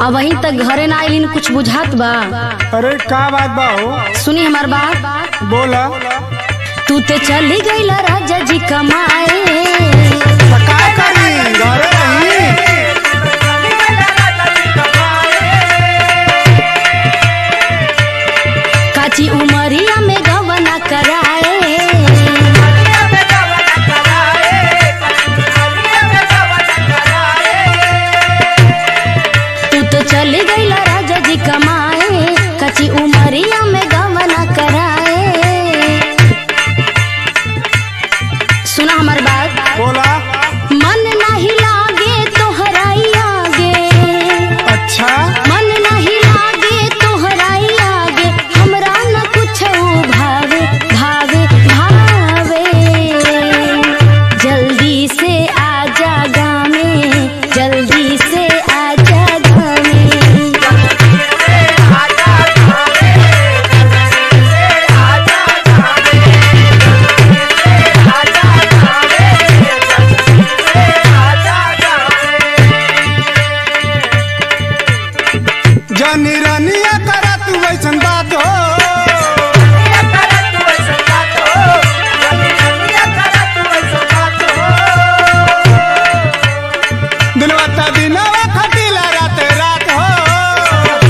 अब वहीं तक घरे ना आइलिन कुछ बुझात बा अरे का बात बा हो सुनी हमार बात बोला तू ते चली गईला राजा जी कमाए तो का करी घरे रही काची उमरिया में गवना कराए तू तो चली गईला राजा जी कमाए कची उमरिया में गवना कराए सुना हमार बात बोला मन नहीं लागे तोहराई आगे अच्छा मन नहीं लागे तोहराई आगे हमरा न कुछ भावे भावे भावे जल्दी से आजा गामे जल्दी से आजा गामे जानी रानिया करा तू वैसन बात हो दिलवा ता दिनवा खटीला रात रात हो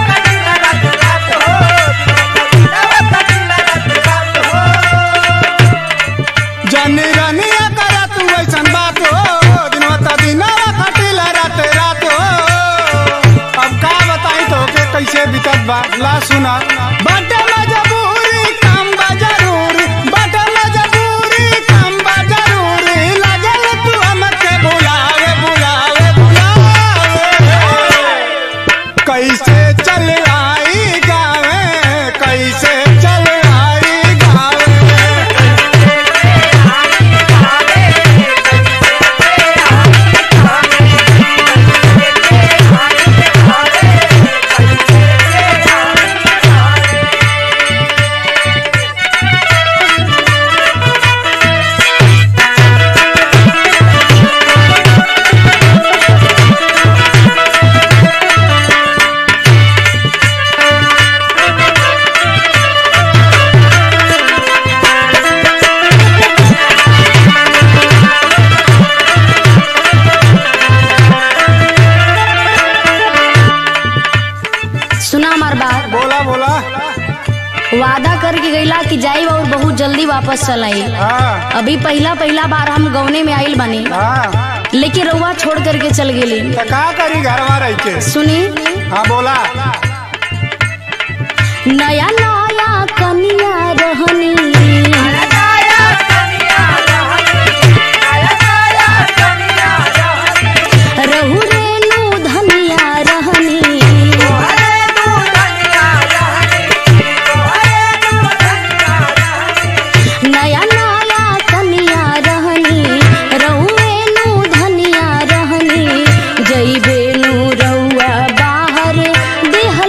जानी रानिया करा तू वैसन बात हो दिनवा ता दिनवा खटीला रात रात हो अब का बताई तो के कैसे बीतत बा ला सुना बाटे मजबूरी काम बा जरूरी बाटे मजबूरी काम बा जरूरी लागल तू हमके बुलावे बुलावे बुलावे कैसे चल आई गावे कैसे चल आई गावे सुना हमार बात बोला बोला वादा करके गईला कि जाई और बहुत जल्दी वापस चल आई हाँ अभी पहला पहला बार हम गौने में आइल बनी हाँ लेकिन रउआ छोड़ करके चल गेली तो का करी घरवा रह के सुनी हाँ बोला नया नया कनिया रहनी रहु रेणु धनिया रहनी नया नया कनिया रहनी रहु रेणु धनिया रहनी जई बेनु रउआ बाहर देह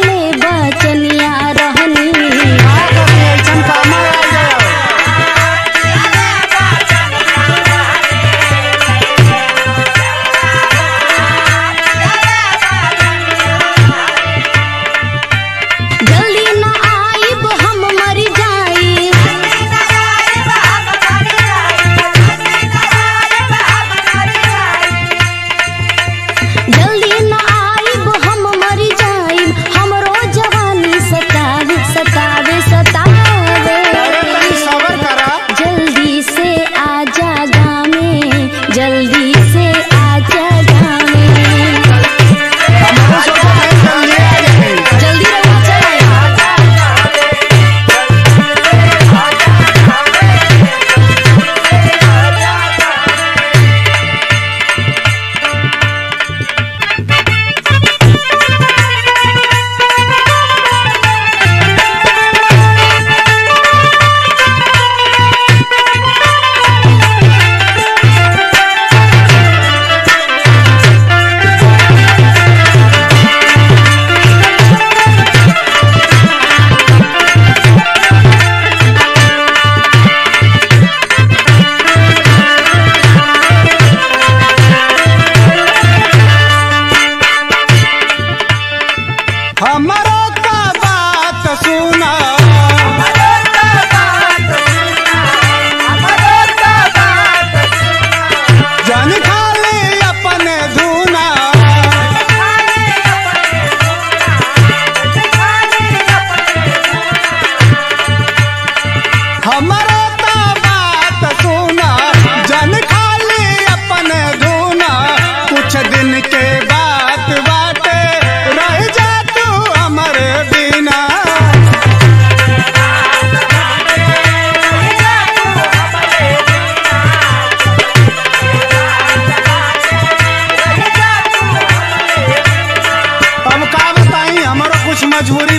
सुना जन खाली अपने धुना हमारा तो बात सुना जन खाली अपने धुना कुछ दिन के बात बाटे रह जा तू हमरे बिना अब का बताई हमारो कुछ मजबूरी